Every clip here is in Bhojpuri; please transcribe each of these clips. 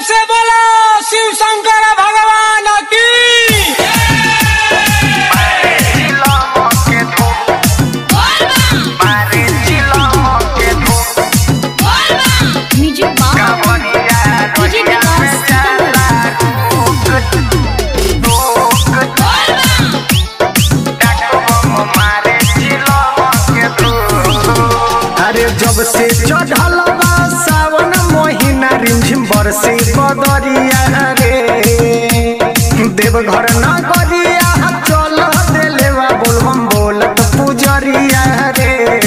से बोलो शिव शंकर भगवान की music bar DJ Vikas Sitamarhi अरे जब से चढ़ल बा सावन महीना रिमझिम बरसे बदरिया रे देवघर नगरिया चल देलेवा बोलबम बोलत पुजरिया रे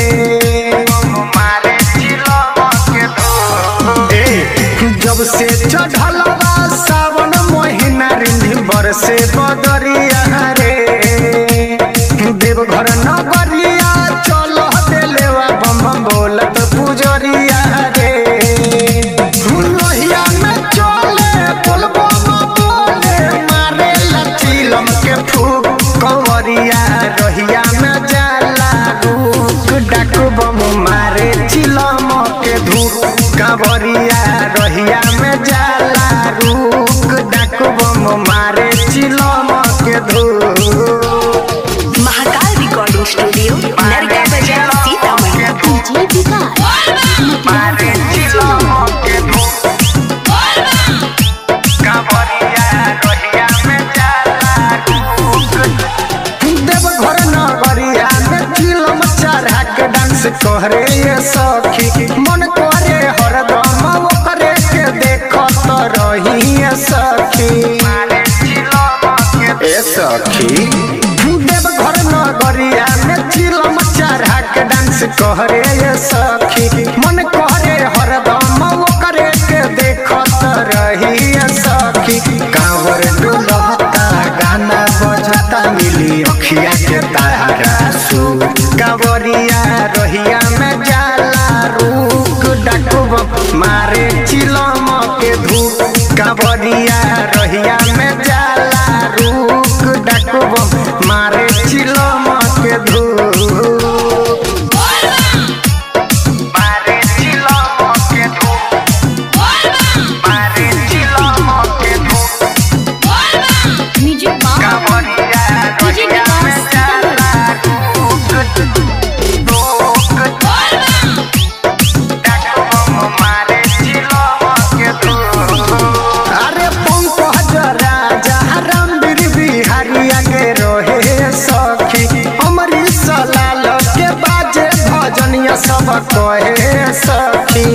ए, जब से चढ़ल बा सावन महीना रिमझिम बरसे बदरिया रे देवघर नगरिया चल देलेवा बम बम बोलत पुजरिया रे लोहिया में चले बोलबो बोले मारे लचीलम के फूक कंवरिया रोहिया में जाला रुक डाक बम मारे चिलम के धूप कंवरिया रोहिया में जाला रुक डाक बम मारे चिलम के धूप महाकाल रिकॉर्डिंग स्टूडियो नरगा बाजार सीतामढ़ी डीजे विकास देवघर नगरिया में चिलम चढ़ा के डांस करे ये सखी मन करे हरदम ओकरे के देखत रही ये सखी ए सखी देवघर नगरिया में चिलम चढ़ा के डांस करे ये सखी मन करे हरदम ओकरे के देखत रही ये सखी कांवर डुलता गाना बजता मिली अखिया के तारा सू कांवरिया रोहिया में जाला रुक डकब मारे चिलम के धूप कांवरिया रोहिया में जाला रुक डकब मारे चिलम के धूप मारे चिलम के धूप मारे चिलम के धूप music bar DJ Vikas Sitamarhi अरे पंकज राजा रामवीर बिहारिया के रहे सखी अमरीश लाल के बाजे भजनिया सब कहे सखी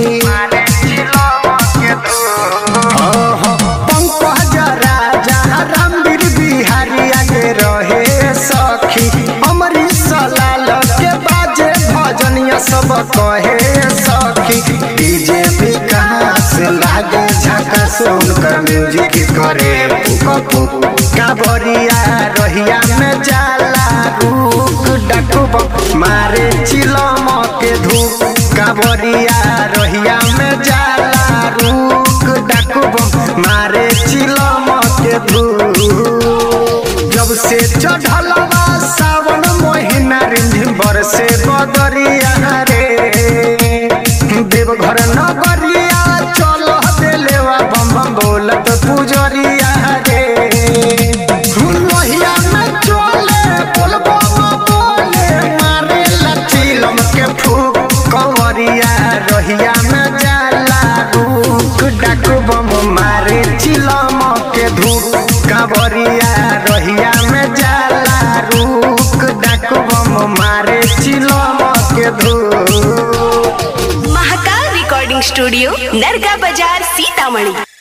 ओहो, पंकज राजा रामवीर बिहारिया के रहे सखी अमरीश लाल के बाजे भजनिया सब कहे सखी डीजे विकास लागे झका सुनकर म्यूजिक करे पुक पुक काबरिया रहिया में जाला रुक डकब मारे चिलम के धूप काबरिया रहिया में जाला रुक डकब मारे चिलम के धूप जब से चढ़ल बा सावन महीना रिंझिम बरसे बदरिया रे देवघर नगरिया चल देलेवा बम बम बोलत पुजरिया रे लोहिया में चले बोलबो बोले मारे लचीलम के फूक कंवरिया रोहिया में जाला रुक डाक बम मारे चिलम के धूप कांवरिया रोहिया में जाला रुक डाक बम मारे चिलम के धूप महाकाल रिकॉर्डिंग स्टूडियो नरगा बाजार सीतामढ़ी